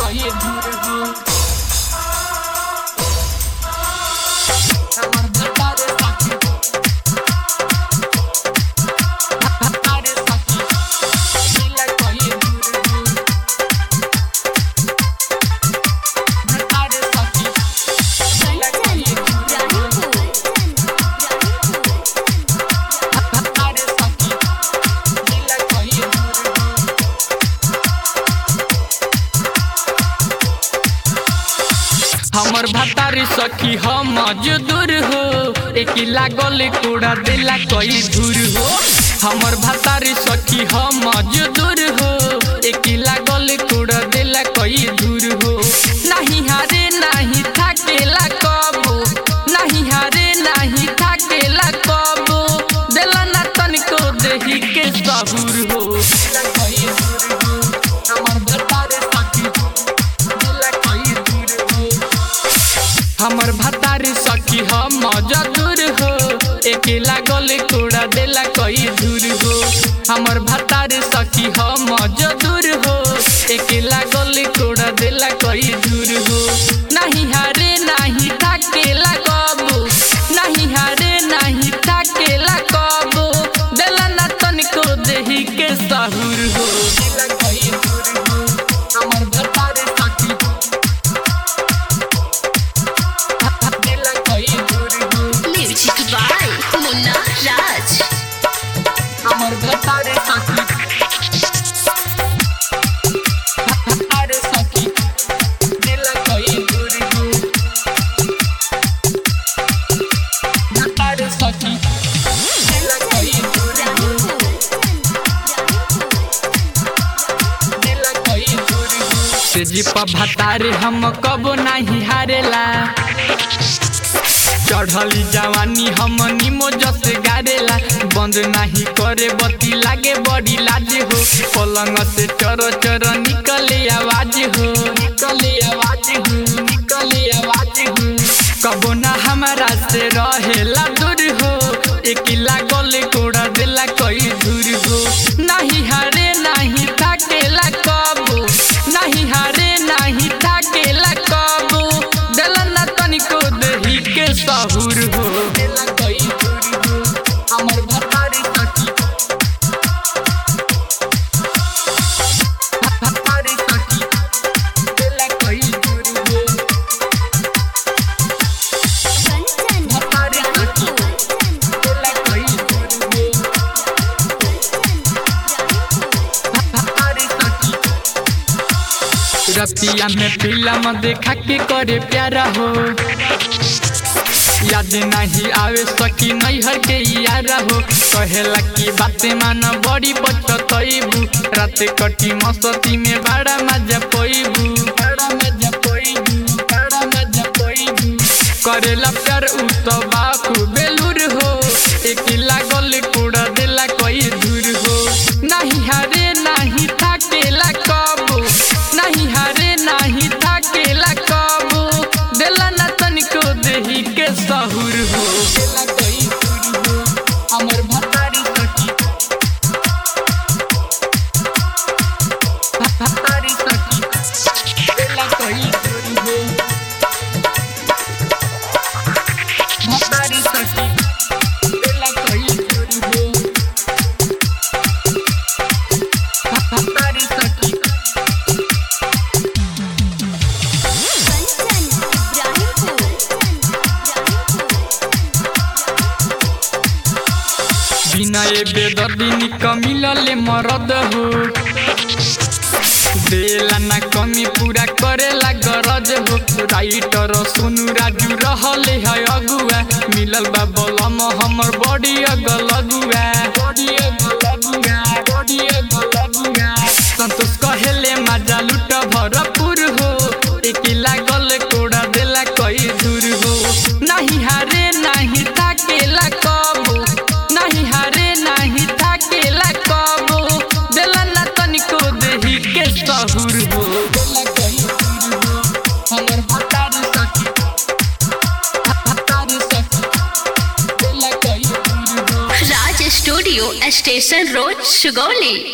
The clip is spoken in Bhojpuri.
कहिए दूर हो हमर भतार सखी भतार सखी दिल कहिए दूर हो भतार सखी दिल कहिए दूर हो भतार सखी दिल कहिए दूर हो हमर भतारी सखी हम मजदूर हो एक लागल कूड़ा दिला कई दूर हो हमर भतारी सखी हम मजदूर हो एक लागल कूड़ा दिला कई दूर हो नहीं हारे नहीं थाकेला कबो नहीं हारे नहीं थाकेला कबो दिला ना तनिको देही के सहूर हो हमर भतारी सखी दिला कई दूर हो हमर भतारी सखी हम मजदूर हो एक लागल कूड़ा देला कई दूर हो हमर भतारी सखी हम मजदूर हो एक लागल कूड़ा देला कई दूर हो नहीं हारे नहीं थाकेला कबो नहीं हारे नहीं थाकेला कबो देला ना तनिको देही के सहूर हो हमर भतारी सखी दिल कई दूर हो Music by Munna Raj. हमर भतारे सखी भतारे सखी दिल कई दूर हो भतारे सखी दिल कई दूर हो दिल कई दूर हो तेजी पर भतारे हम कबो नहीं हारेला चढ़ली जवानी हम निमो जस गारेला बंद नहीं करे बत्ती लागे बड़ी लाज हो पलंग से चर चर निकले आवाज हो निकले आवाज हो निकले आवाज हो कबो ना हमारा से रहेला दूर हो एक लागल कोड़ा देला कई दूर हो नहीं हारे नहीं थाकेला कबो नहीं हारे नहीं थाकेला कबो देला ना तनिको देही के सहूर हो देला कई दूर हो हमर भतारी सखी भतारी सखी देला कई दूर हो भतारी सखी देला कई दूर हो भतारी सखी रतिया में फिल्म देखा के करे प्यारा हो याद नहीं आवे सकी नैहर के यारा हो कहेला की बातें मान बड़ी बचतईबू रात कटी मस्ती में बड़ा मजा पईबू बड़ा मजा पईबू बड़ा मजा पईबू करेला प्यार उ तो बापू बेलूर हो एक लागल कूड़ा देला कई दूर हो नहीं हारे नहीं थाकेला कबो नहीं हारे नहीं थाकेला कबो देला ना तनिको देही के सहूर हो देला कई दूर हो हमर भतारी सखी भतारी सखी देला कई दूर हो भतारी सखी देला कई दूर हो भतारी सखी बिना ए बेदर्दी निक मिलले मरद हो देला ना कमी पूरा करेला गरज हो राइटर सोनू राजू रहले है अगुआ मिलल बा बलम हमर बड़ी अगल अगुआ बड़ी अगल अगुआ बड़ी अगल अगुआ संतोष कहेले मजा लुट भरपूर हो एक लागल कोड़ा देला कई दूर हो नहीं हारे नहीं थाकेला कबो नहीं हारे नहीं थाकेला कबो देला ना तनिको देही के सहूर हो देला कई दूर हो हमर भतारी सखी भतारी सखी देला कई दूर हो Raj Studio, Station Road, Sugoli.